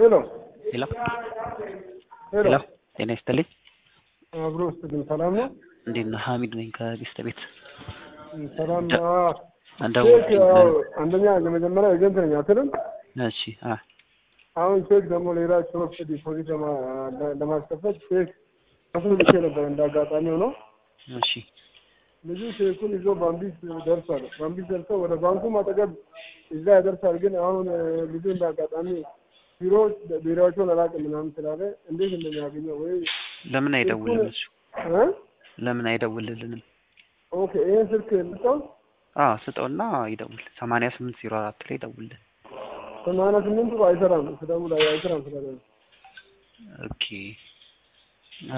ሄሎ ሄሎ ሄሎ ሄሎ ጤና ይስጥልኝ። አብሮ ውስጥ ግን ሰላም ነው? እንዴት ነህ? ሀሚድ ነኝ ከጌስት ቤት። ሰላም ነው። እንደው ቼክ ያው አንደኛ የመጀመሪያ ኤጀንት ነኝ አትልም? እሺ አ አሁን ቼክ ደግሞ ሌላ ሾርት ዲፖዚት ለማ- ለማስከፈት ቼክ ከፍል ልኬ ነበር እንደ አጋጣሚ ሆኖ እሺ ልጁ ቼኩን ይዞ ባምቢስ ደርሷል። ባምቢስ ደርሶ ወደ ባንኩም አጠገብ እዛ ያደርሳል። ግን አሁን እ፣ ልጁ እንደ አጋጣሚ ቢሮ ቢሮዎቹን አላውቅም ምናምን ስላለ እንዴት እንደሚያገኘው ወይ ለምን አይደውልም እሱ? እ? ለምን አይደውልልንም? ኦኬ ይሄን ስልክ ልጠው አ ስጠውና ይደውል። ሰማንያ ስምንት ዜሮ አራት ላይ ይደውልልን። ሰማንያ ስምንቱ አይሰራም ስደውል አይሰራም ስላለ ነው። ኦኬ እ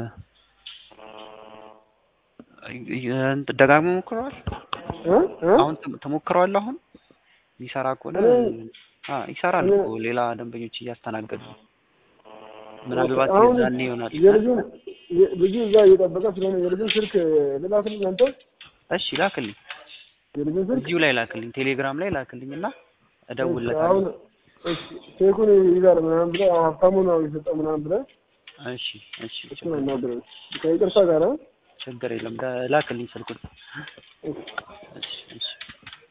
እ- ደጋግሞ ሞክረዋል። እ? እ? አሁን ተ- ተሞክረዋል። አሁን ይሰራ ከሆነ እኔ- አ ይሰራል እኔ- እኮ ሌላ ደንበኞች እያስተናገዱ ነው። ምናልባት አሁን የዛኔ ይሆናል። የልጁን የ- ልጁ እዛ እየጠበቀ ስለሆነ የልጁን ስልክ ልላክልኝ አንተ እሺ ላክልኝ፣ የልጁን ስልክ እዚሁ ላይ ላክልኝ፣ ቴሌግራም ላይ ላክልኝ እና አሁን እደውልለታለሁ። እሺ፣ ቼኩን ይዛል ምናምን ብለህ አሁን ሀብታሙ ነው የሰጠው ምናምን ብለህ እሺ እሺ እሱን አናግረው ከይቅርታ ጋር እ? ችግር የለም ደ- ላክልኝ ስልኩን። እሺ። እሺ እሺ